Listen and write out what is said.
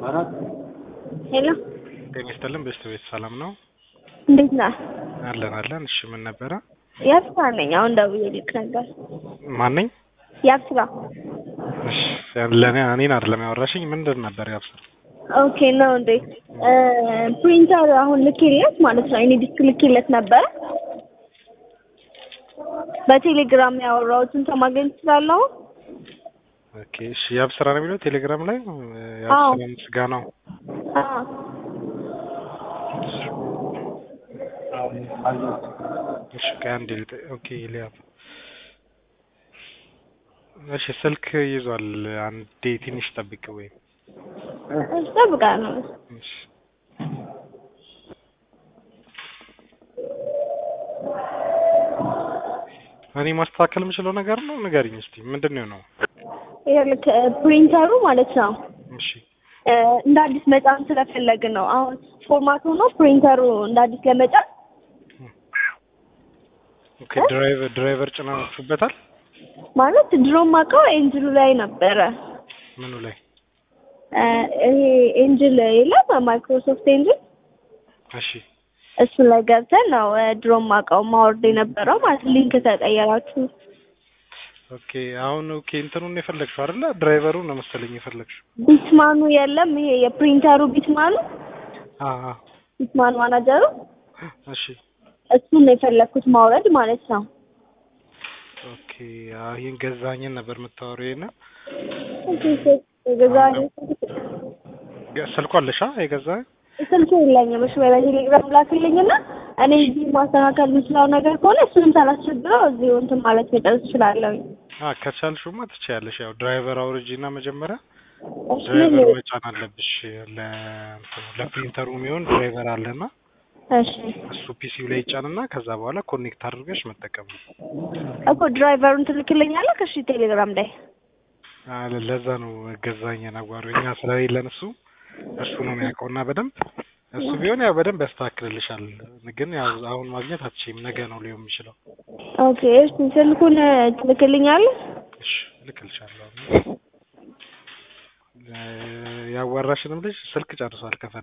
ሄሎ ጤና ይስጥልን በስተ ቤት ሰላም ነው? እንዴት ነህ? አለን አለን። እሺ ምን ነበረ? ያብስራ ነኝ። አሁን ደውዬልክ ነበር። ማን ነኝ? ያብስራ። እሺ ለኔ እኔን አይደለም ያወራሽኝ። ምንድን ነበር ያብስራ? ኦኬ ነው እንዴ? ፕሪንተር አሁን ልኬለት ማለት ነው። እኔ ዲስክ ልኬለት ነበረ። በቴሌግራም ያወራሁትን ሰው ማግኘት እችላለሁ? ኦኬ እሺ። ያብስራ ነው የሚለው ቴሌግራም ላይ አዎ። ያብስራ ምስጋናው። አዎ። እሺ ከአንድ ልጥ ኦኬ ሊያብ እሺ ስልክ ይዟል። አንዴ ትንሽ ጠብቅ ወይ እጠብቃለሁ። እሺ እኔ ማስተካከል የምችለው ነገር ነው። ንገሪኝ እስቲ ምንድን ነው ነው? ይኸውልህ ፕሪንተሩ ማለት ነው እሺ እ እንደ አዲስ መጫን ስለፈለግን ነው። አሁን ፎርማት ሆኖ ፕሪንተሩ እንደ አዲስ ለመጫን ኦኬ ድራይቨር ድራይቨር ጭናችሁበታል? ማለት ድሮም አውቀው ኤንጅሉ ላይ ነበረ። ምኑ ላይ? እ ይሄ ኤንጅል የለም ማይክሮሶፍት ኤንጅል እሺ እሱ ላይ ገብተን ነው እ ድሮም አውቀው ማወርድ የነበረው ማለት ሊንክ ተቀየራችሁ። ኦኬ አሁን ኦኬ እንትኑን የፈለግሽው አይደለ? ድራይቨሩን ነው መሰለኝ የፈለግሽው። ቢትማኑ የለም ይሄ የፕሪንተሩ ቢትማኑ አ አ ቢትማን ማናጀሩ እሺ እሱን ነው የፈለግኩት ማውረድ ማለት ነው። ኦኬ አዎ ይሄን ገዛኝን ነበር የምታወሪው ይሄን ገዛኝ ገ- ስልኩ አለሽ? አ የገዛኝ ስልክ የለኝም። እሺ ወይ በቴሌግራም ላክልኝና እኔ እዚህ ማስተካከል የምችለው ነገር ከሆነ እሱንም ሳላስቸግረው እዚሁ እንትን ማለት መጨረስ እችላለሁ። አ ከቻልሽማ ትችያለሽ። ያው ድራይቨር አውርጂና መጀመሪያ እሺ ድራይቨር መጫን አለብሽ። ለእንትኑ ለፕሪንተሩ የሚሆን ድራይቨር አለና እሺ እሱ ፒሲው ላይ ይጫንና ከዛ በኋላ ኮኔክት አድርገሽ መጠቀም ነው። እኮ ድራይቨሩን ትልክልኛለህ? እሺ ቴሌግራም ላይ አ ለ- ለዛ ነው ገዛኝ ነጓሩ እኛ ስለሌለን እሱ እሱ ነው የሚያውቀውና በደንብ እሱ ቢሆን ያው በደንብ ያስተካክልልሻል። ግን ያው አሁን ማግኘት አትችይም። ነገ ነው ሊሆን የሚችለው። ኦኬ። እሺ ስልኩን ትልክልኛለህ? እሺ እልክልሻለሁ። እ ያዋራሽንም ልጅ ስልክ ጨርሷል ከፈለግሽ